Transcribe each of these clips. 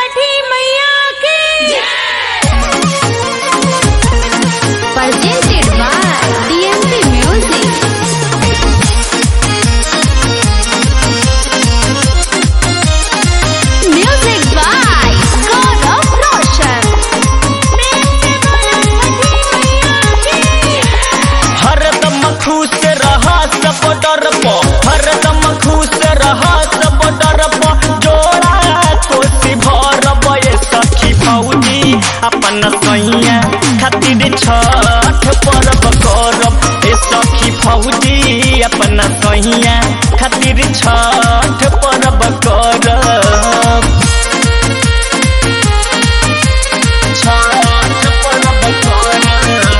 छठी मैया की presented by DMP Music. Music by God of Roshan. हरदम खुश रहा सब डर प हरदम खुश रहा सब डर प जोड़ा कोसी भर बये सखी फौजी अपन सैया खातिर छठ पर्व करब ए सखी फौजी अपन सैया खातिर छठ पर्व करब छठ पर्व करब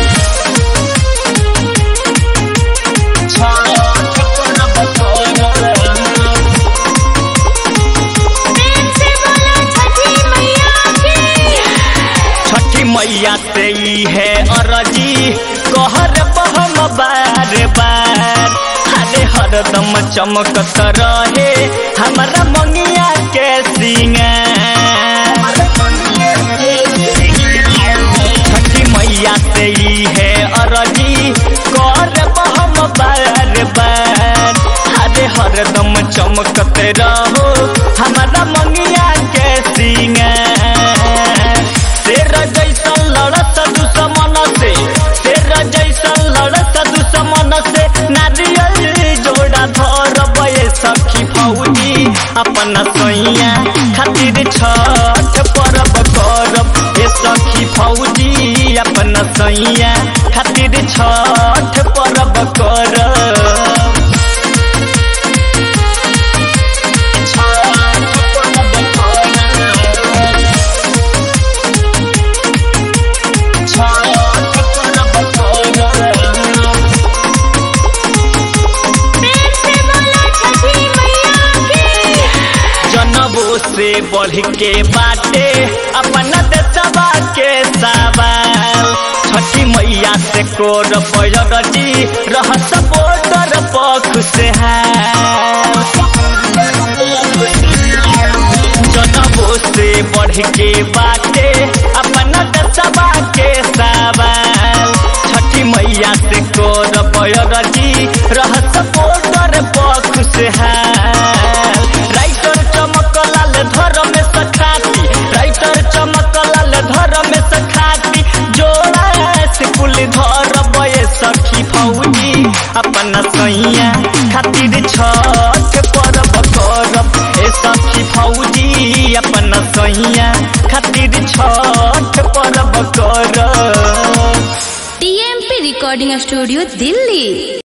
छठी मैया से ई है अरजी कहर बहम बार बार हरे हरदम चमकत रहे हमारा मंगिया के सिंगार छठी मैया से ई है अरजी कर बहम बार बार हरे हरदम चमकत रहो हमारा मंगिया के सिंगार शेर जैसन लड़त दुश्मन से शेर जैसन लड़त दुश्मन से नारियल जोड़ा धर बये सखी फौजी अपन सैया खातिर छठ पर्व करब ए सखी फौजी अपन सैया खातिर छठ पर्व करब छठ पर्व करब जनबो से बढ़ के बाटे अपना देशवा के सवाल छठी मैया से कोर पैरटी रहत बोटर पख से जनबो से बढ़ के बाटे अपना देशवा के सवाल छठी मैया से कोर पैरटी रहत बोटर पख से राइटर चमकलाल धर में सखाती राइटर चमकलाल धर में सखाती जोड़ा से कुल धर बये सखी फौजी अपन सैया खातिर छठ पर्व करब ए सखी फौजी अपन सैया खातिर छठ पर्व करब DMP Recording Studio, Delhi.